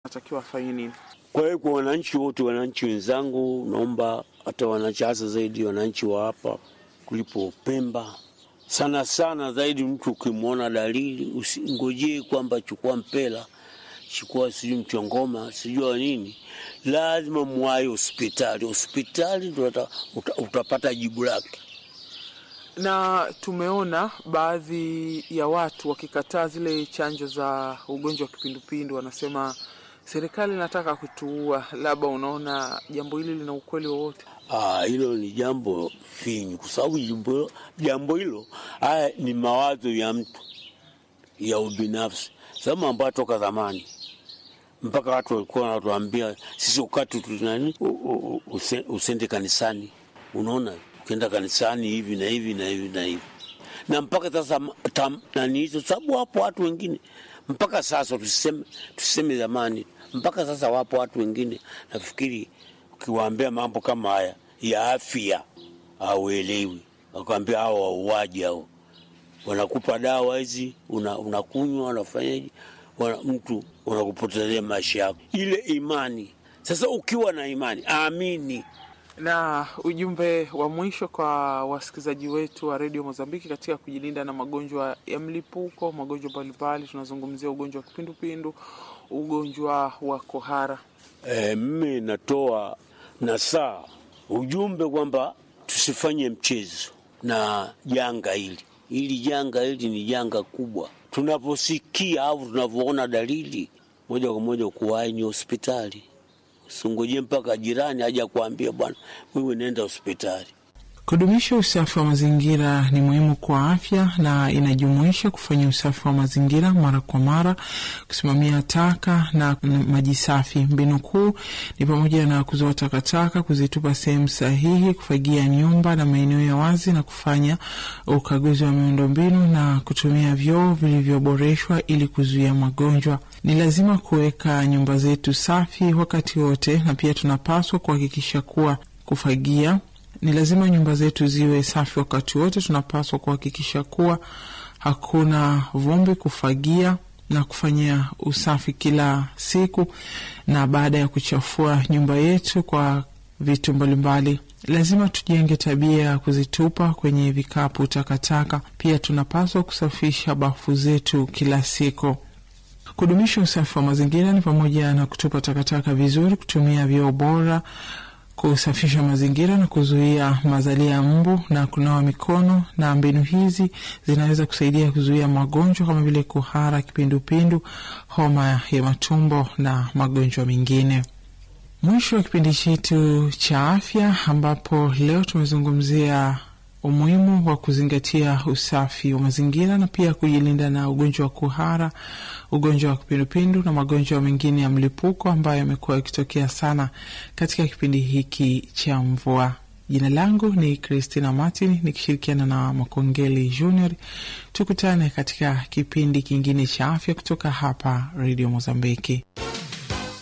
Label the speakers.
Speaker 1: natakiwa afanye nini?
Speaker 2: Kwa hiyo kwa wananchi wote, wananchi wenzangu, naomba hata wananchi, hasa zaidi wananchi wa hapa kulipo Pemba, sana sana zaidi, mtu ukimwona dalili usingojee kwamba chukua mpela, chukua sijui mchongoma, sijua nini, lazima mwai hospitali. Hospitali ndo uta, uta, utapata jibu lake.
Speaker 1: Na tumeona baadhi ya watu wakikataa zile chanjo za ugonjwa wa kipindupindu, wanasema serikali inataka kutuua. Labda unaona jambo hili lina ukweli wowote?
Speaker 2: Ah, hilo ni jambo finyu, kwa sababu jambo jambo hilo haya ni mawazo ya mtu ya ubinafsi, sababu ambayo toka zamani mpaka watu walikuwa wanatuambia sisi ukati tunani usende kanisani. Unaona, ukienda kanisani hivi na hivi na hivi na hivi, na mpaka sasa tam, nani hizo sababu, wapo watu wengine mpaka sasa, tuseme tuseme zamani, mpaka sasa wapo watu wengine nafikiri ukiwaambia mambo kama haya ya afya hauelewi, wakwambia hao wauaji hao, wanakupa dawa hizi unakunywa, una unafanyaje, wana, mtu unakupotezea maisha yako, ile imani. Sasa ukiwa na imani, amini.
Speaker 1: Na ujumbe wa mwisho kwa wasikilizaji wetu wa redio Mozambiki katika kujilinda na magonjwa ya mlipuko, magonjwa mbalimbali, tunazungumzia ugonjwa wa kipindupindu, ugonjwa wa kohara.
Speaker 2: E, mimi natoa nasaa ujumbe kwamba tusifanye mchezo na janga hili. Hili janga hili ni janga kubwa. Tunaposikia au tunavyoona dalili, moja kwa moja kuwahi ni hospitali. Usingoje mpaka jirani aja kuambia bwana, wewe nenda hospitali.
Speaker 1: Kudumisha usafi wa mazingira ni muhimu kwa afya na inajumuisha kufanya usafi wa mazingira mara kwa mara, kusimamia taka na maji safi. Mbinu kuu ni pamoja na kuzoa takataka, kuzitupa sehemu sahihi, kufagia nyumba na maeneo ya wazi, na kufanya ukaguzi wa miundombinu na kutumia vyoo vilivyoboreshwa ili kuzuia magonjwa. Ni lazima kuweka nyumba zetu safi wakati wote, na pia tunapaswa kuhakikisha kuwa kufagia ni lazima nyumba zetu ziwe safi wakati wote. Tunapaswa kuhakikisha kuwa hakuna vumbi, kufagia na kufanyia usafi kila siku, na baada ya kuchafua nyumba yetu kwa vitu mbalimbali, lazima tujenge tabia ya kuzitupa kwenye vikapu takataka. Pia tunapaswa kusafisha bafu zetu kila siku. Kudumisha usafi wa mazingira ni pamoja na kutupa takataka vizuri, kutumia vyoo bora kusafisha mazingira na kuzuia mazalia ya mbu na kunawa mikono. Na mbinu hizi zinaweza kusaidia kuzuia magonjwa kama vile kuhara, kipindupindu, homa ya matumbo na magonjwa mengine. Mwisho wa kipindi chetu cha afya, ambapo leo tumezungumzia umuhimu wa kuzingatia usafi wa mazingira na pia kujilinda na ugonjwa wa kuhara, ugonjwa wa kipindupindu na magonjwa mengine ya mlipuko ambayo yamekuwa yakitokea sana katika kipindi hiki cha mvua. Jina langu ni Christina Martin nikishirikiana na Makongeli Junior. Tukutane katika kipindi kingine cha afya kutoka hapa Radio Mozambiki.